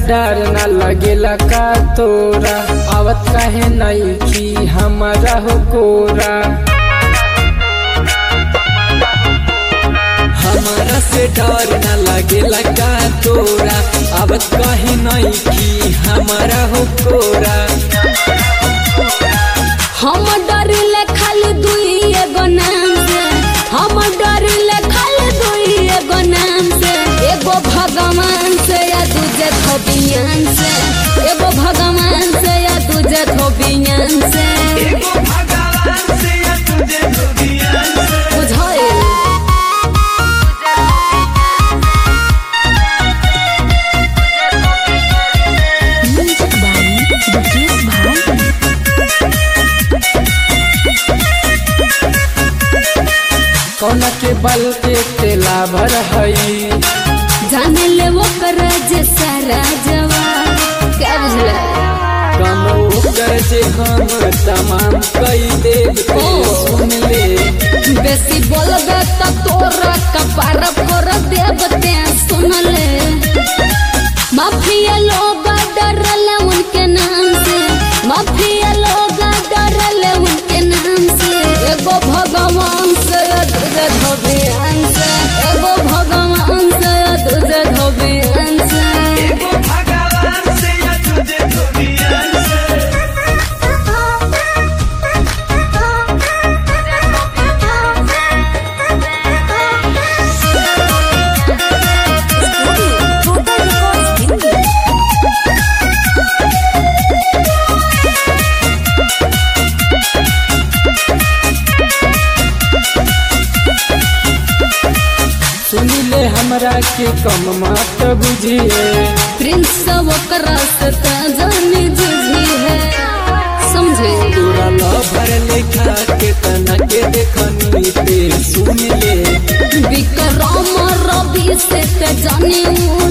डर न लगेला का तोरा आवत काहे नहीं की हमारा हो कोरा हमारा से डर न लगेला का तोरा अब कहीं नहीं की हमारा हो कोरा हम डरिले खाली दुई एगो नाम से हम डरिले खाली दुई एगो नाम से एगो भगवान से या दूजे धोबियान से एगो भगवान से या दूजे धोबियान से बुझाइल म्यूजिक बाई दुकेश भाई कौन के बल के तेला भर हई जाने ले वो कर जे सारा जवाब क्या बुझले कम कर जे हम तमाम कई देव के सुन ले बेसी बोलबे त तोरा कपार पर देवते सुन ले माफिया लोग डरले उनके नाम से माफिया लोग डरले उनके नाम से एगो भगवान से दूजे धोबियान से एगो भगवान से दूजे धोबियान से सुनी ले हमरा के कम मत बुझिए प्रिंस ओकरा से त जानी जुझी है समझे तोरा लभर लेखा के तना के देखनी ते सुन ले विक्रम रवि से ते जानी